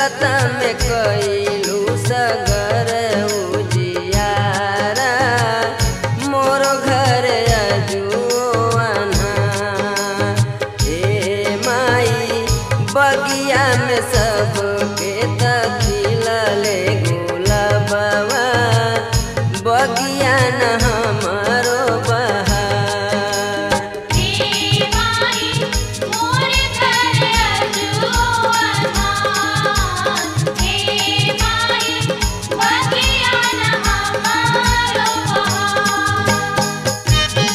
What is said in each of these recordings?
जगत में कैलू सगर उजियारा मोर घर अजुआना ए माई बगिया में सबके तखिलले गुलाबवा बगिया न हमारो बहार हे माई मोर घर अजुआना हे माई बगिया न हमारो बहार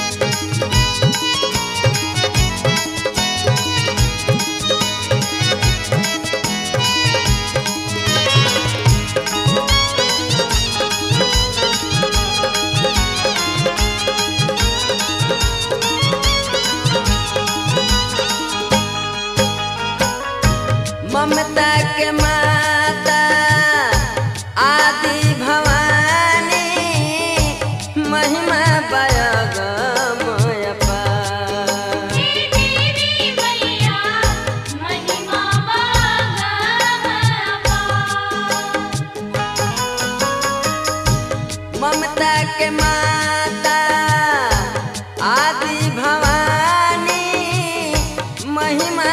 ममता के माता आदि भवानी महिमा बयगमय पार हे देवी मैया महिमा बागमपा ममता के माता आदि भवानी महिमा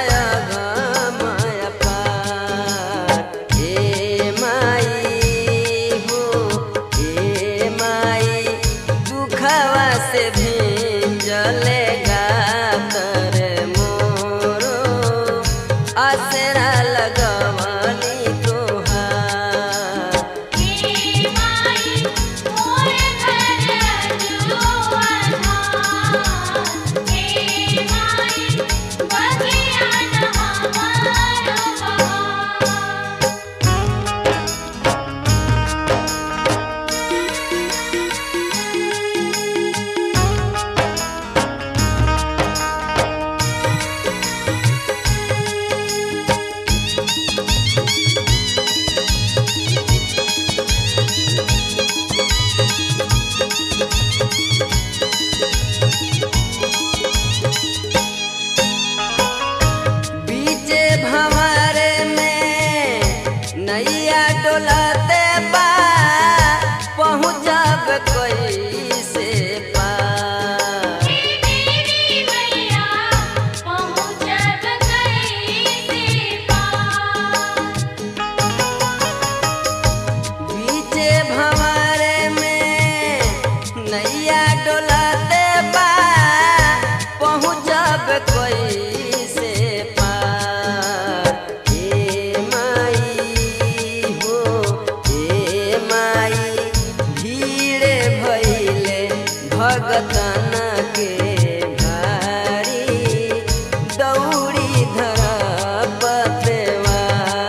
बयगमय पार हे माई हो हे माई दुखवा से भिंजले गातर मोरो असरा लगवनी तोहार हे माई मोर घर अजुआना हे माई बगिया न हमारो बहार बीचे भंवर में नैया डोलते बा पहुँचब कैसे पार हे देवी मैया पहुँचब कैसे पार बीचे भंवर में नैया डोलते बा पहुँचब कैसे पार हे माई हो हे माई भीड़ भइले भगतन के भारी दौड़ी धर पतवार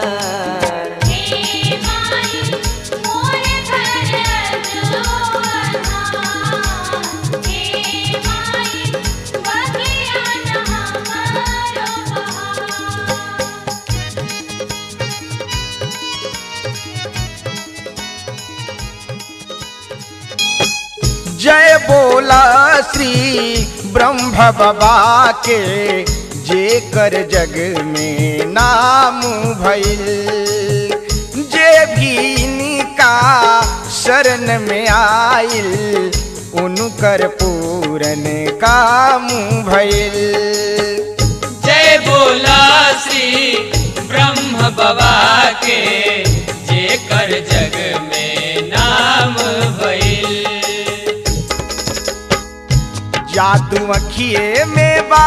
हे माई मोर घर अजुआना हे माई बगिया न हमारो बहार जय बोला श्री ब्रह्म बाबा के जे कर जग में नाम भइल जे भी इनका शरण में आइल उनकर पूरन काम भइल जय बोला श्री ब्रह्म बाबा के जेकर जग में नाम भइल जादू अखिए में बा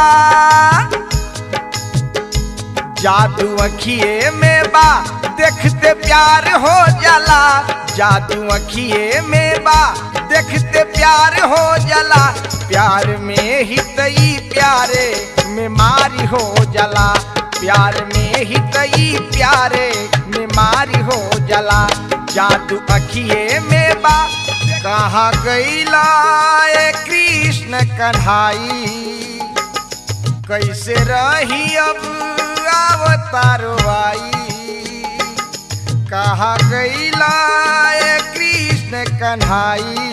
जादू अखिए में बा देखते प्यार हो जाला जादू अखिए में बा देखते प्यार हो जाला प्यार में ही तई प्यारे में मारी हो जाला प्यार में ही तई प्यारे में मारी हो जाला जादू अखिए में बा कहाँ गईला ए कृष्ण कन्हाई कैसे रही अब अवतारो आई कहा गईला ए कृष्ण कन्हाई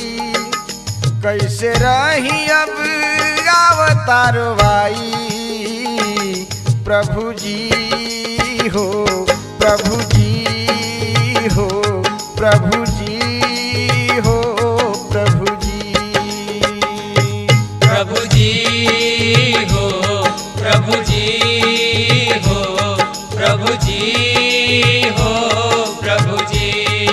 कैसे रही अब अवतारो आई प्रभु जी हो प्रभु जी हो प्रभु जी हो प्रभु जी प्रभु जी हो प्रभु जी हो प्रभु जी हो प्रभु जी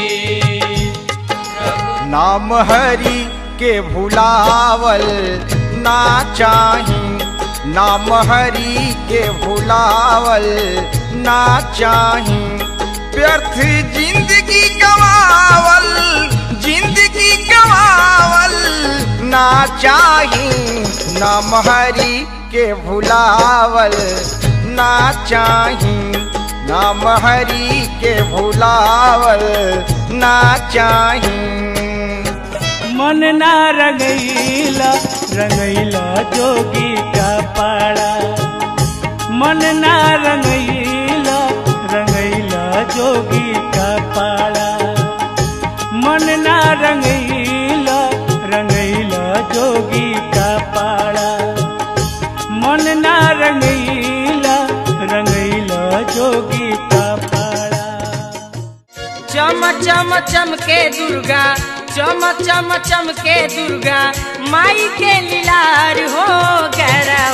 नाम हरि के भुलावल ना चाही नाम हरि के भुलावल ना चाही व्यर्थ जिंदगी गवावल जिंदगी गवावल ना चाही नाम हरि के भुलावल ना चाही नाम हरि के भुलावल ना चाही मन ना रंगैला रंगैला जोगी का पाड़ा मन ना रंगैला रंगैला जोगी का पाड़ा मन ना रंगैला रंगैला जोगी का पाड़ा मन ना रंगैला रंगैला जोगी का पाड़ा चम चम चमके दुर्गा चम चम चमके दुर्गा माई के लीलार हो गैरा